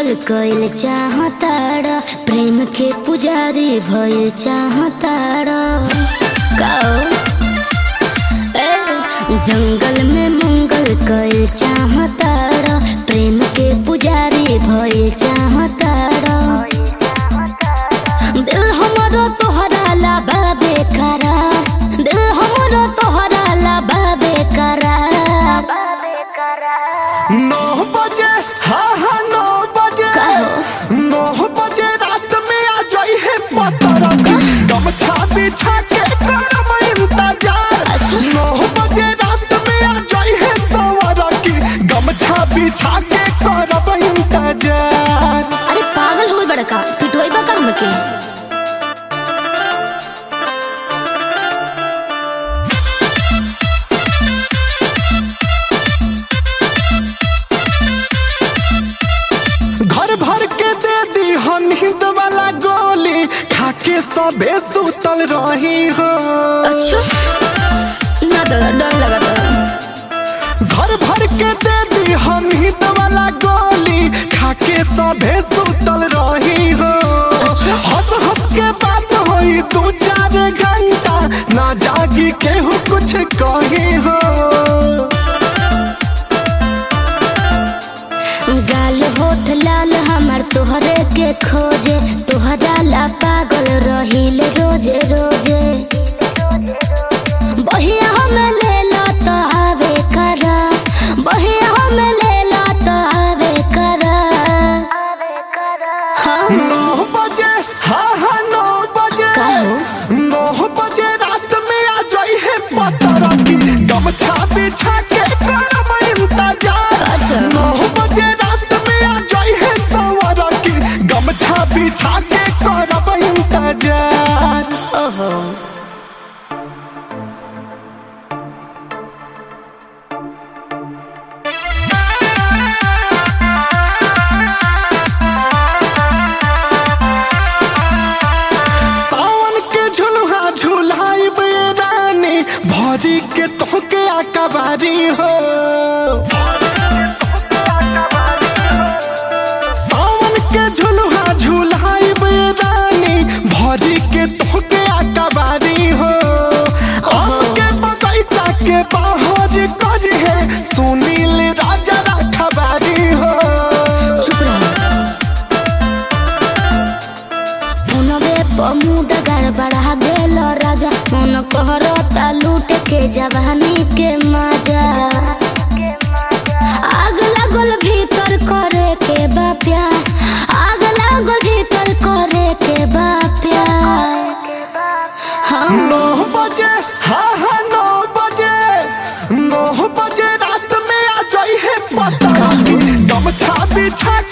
कइल चाहताड़ प्रेम के पुजारी भइल चाहताड़ गाओ ए, जंगल में मंगल कइल चाहताड़ प्रेम के पुजारी भइल चाहताड़ दिल हमरो तोहरा ला बाबे करार दिल हमरो तोहरा ला बाबे करार नौ बजे हाँ हाँ नौ बजे कहो। नौ बजे रात में आ जाई है पतरा गमछा बिछा के करब इंतजार नौ बजे रात में आ जाई है सवारा की गमछा बिछा के करब इंतजार अरे पागल हो बड़का पिटोई बा काम के घर भर के दे दी हम नींद वाला गोली खाके सबे सुतल रही हो अच्छा ना तो डर लगा तो घर भर के दे दी हम नींद वाला गोली खाके सबे सुतल रही हो हंस हंस के बात होई दू चार घंटा ना जागी केहू कुछ कही हो गाल होठ लाल हमार तोहरे के खोजे तोहरा ला पागल रहिल रोजे रोजे बहिया हम ले ला तो आवे करा बहिया हम ले ला तो आवे करा हाँ नौ बजे हाँ हाँ नौ बजे कहो। नौ बजे रात में आ जाई है पतरा की गमछा बिछा के करब इंतजार अच्छा। नौ बजे रात में आ जाई है सवारा की गमछा बिछा के करब इंतजार ओहो सावन के झुलुहा झुलाई बे रानी भरी के तोहके आकाबारी हो सावन के झुलुहा झुलाई बे रानी भरी के तोहके आकाबारी हो आम के बगैचा के बाहर करी है सुनील राजा रखबारी हो चुप रहो मुनवे पमुड गड़बड़ा गेल राजा मन कहरता लूट के जवानी के मजा आग लागल भीतर करे के बाप्या आग लागल भीतर करे के बाप्या हम नौ बजे हाँ हाँ नौ बजे नौ बजे रात में आ जाई है पता गमछा बिछा